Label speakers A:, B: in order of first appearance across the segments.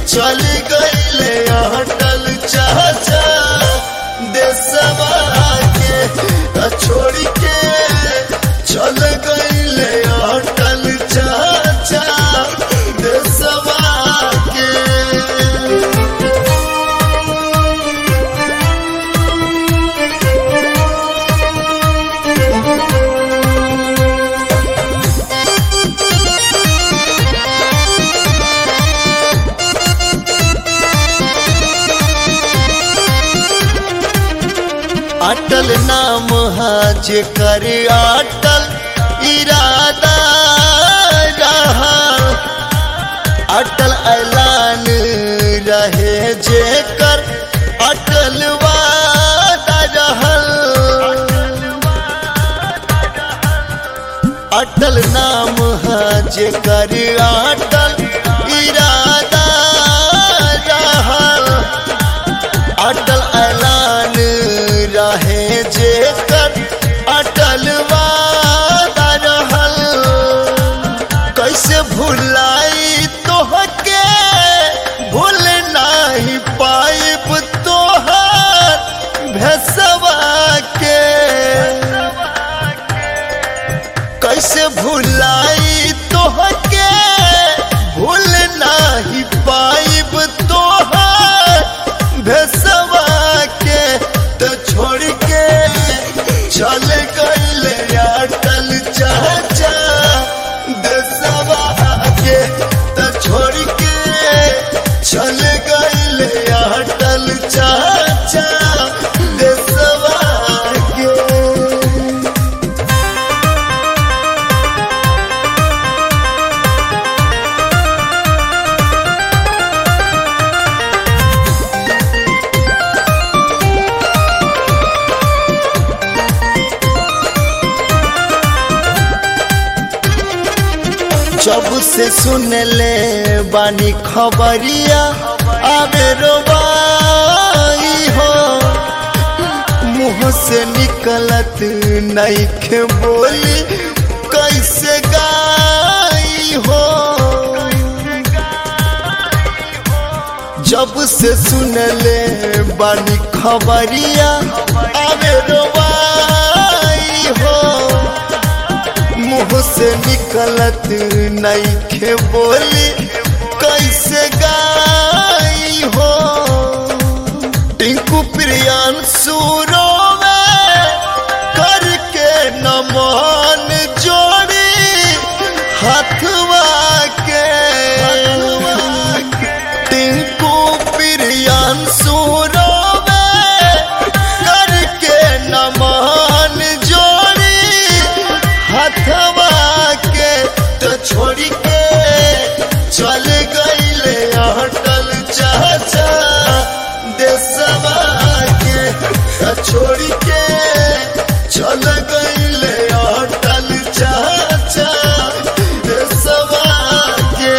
A: चल गईले अटल चाचा देशवा के त छोड़ के चल गईले अटल चाचा देशवा के अटल नाम हाज कर अटल इरादा रहा अटल ऐलान रहे जेकर अटल वादा रहल अटल नाम हाज कर अटल इरादा रहल अटल ऐलान रहे जेकर अटल वादा रहल कैसे भुलाई तोहके भूल नाही पाइब तोहर भेसवा के कैसे भुलाई तोहके भूल नाही पाइब तोहर भेसवा के तो छोड़ के चल गईले अटल चाचा देसवा के तो छोड़ के चल गईले अटल चाचा देसवा के जब से सुन ले बानी खबरिया आवे रोबाई हो मुंह से निकलत नहीं के बोली कैसे गाई हो जब से सुन ले बानी खबरिया आवे रोबाई हो मुंह से निकलत नहीं खे बोली कैसे गाई हो टिंकू प्रियान सूरो में करके नमन जोड़ी हथवा के टिंकू प्रियान सूरो में करके नमन जोड़ी हथवा के तो छोड़ के चल गईले अटल चाचा देसवा के तो छोड़ के चल गईले अटल चाचा देसवा के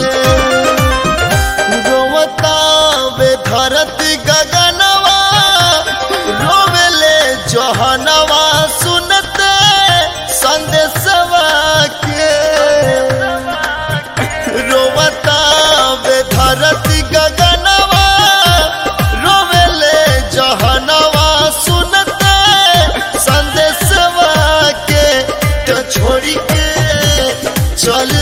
A: रोवता वे धरती गगनवा रोवेले जहनवा सुनते संदेशवा के रोवता वे धरती गगनवा रोवेले जहनवा सुनते संदेशवा के तो छोड़ के चल